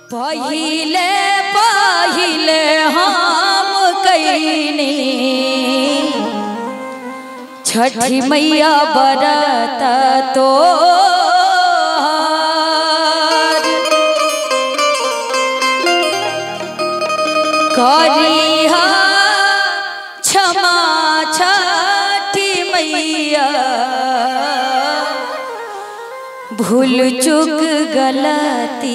पहिले पहिले हम कैनी छठी मैया बरत तो करिहा क्षमा छठी मैया भूल चुक गलती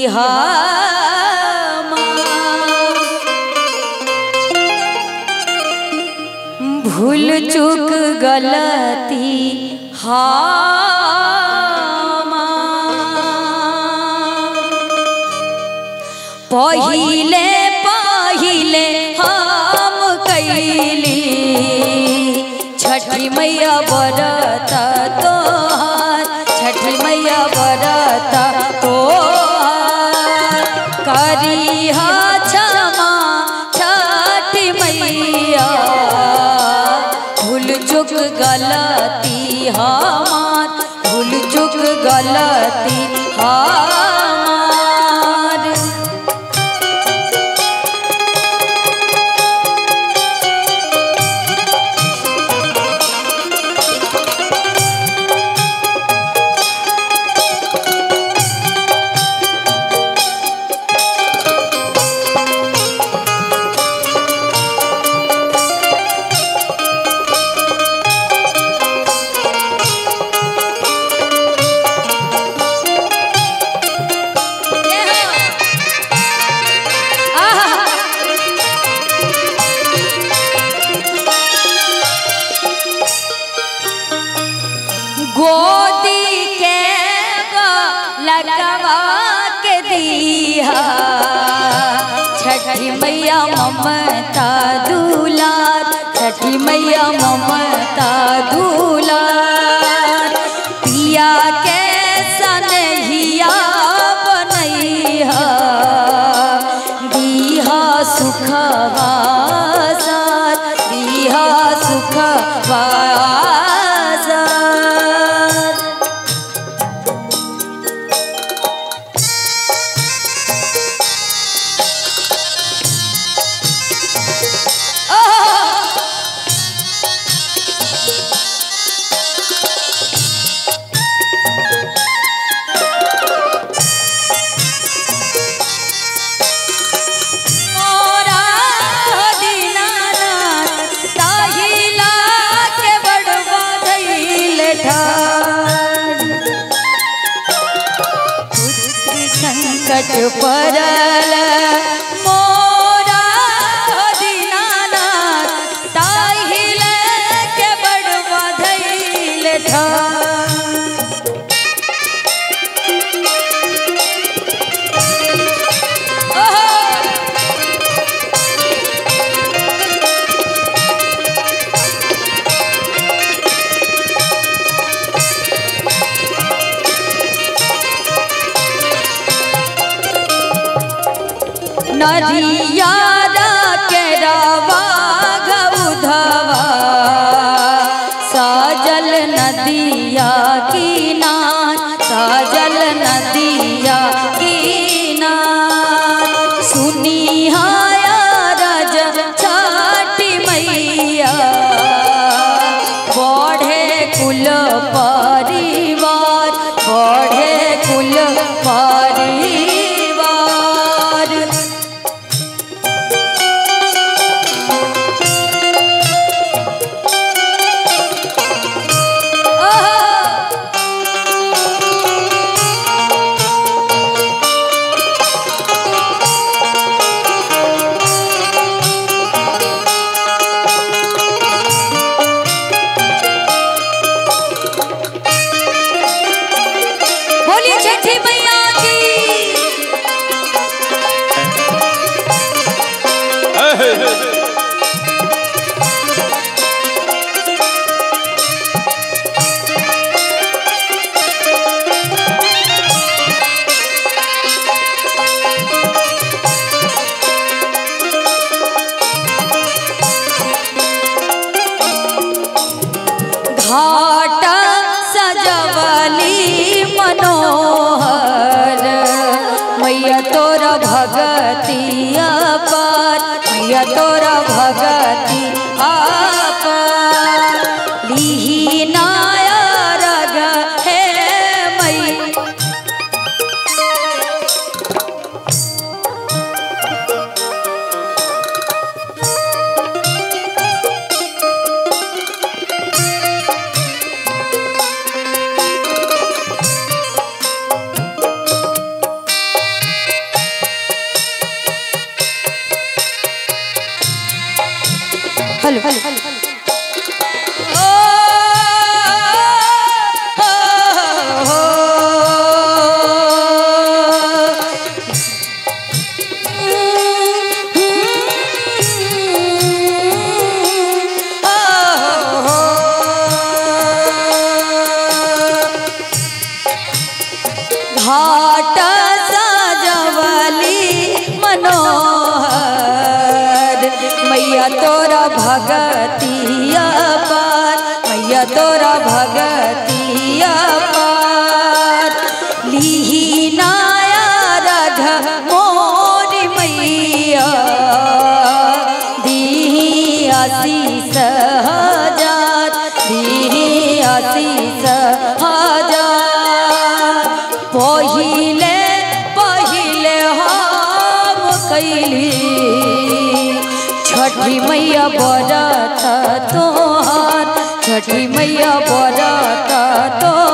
भूल चुक गलती पहिले पहिले हम कैली छठी मैया बरत तोहार छठी मैया बरत तोहार करिहा क्षमा छठी मैया भूल चुक गलती हमार भूल चुक गलती हमार गोदी के लगवा के दिया छठी मैया ममता दुलार छठी मैया ममता दुलार पिया के सनहिया बनैहा दीहा सुखवा सार दीहा सुखवा सार मोरा दीनानाथ ताहिला के बड़वा धइल ठाड़ पुत्र संकट परल मोरा दीनानाथ ताहिला के बड़वा धइल ठाड़ नरियारा के रवा गौधवा साजल नदिया किनार साजल नदिया किनार सुनिहाया रज छाटी मैया बढ़े कुल परिवार बढ़े कुल परिवार मैया तोरा भगतिया पार मैया तोरा भगति आपार लिही नाया रग हे मई हेलो ओ, हो, हो, घाट सजवली मनोहर मैया तोरा भगतिया पार मैया तोरा भगतिया पार लिही नाया रघ मोरी मैया दीही आशीष हजार दीही आशीष हजार पहिले पहिले हम कैली छठी मैया बरत तोहार छठी मैया बरत तो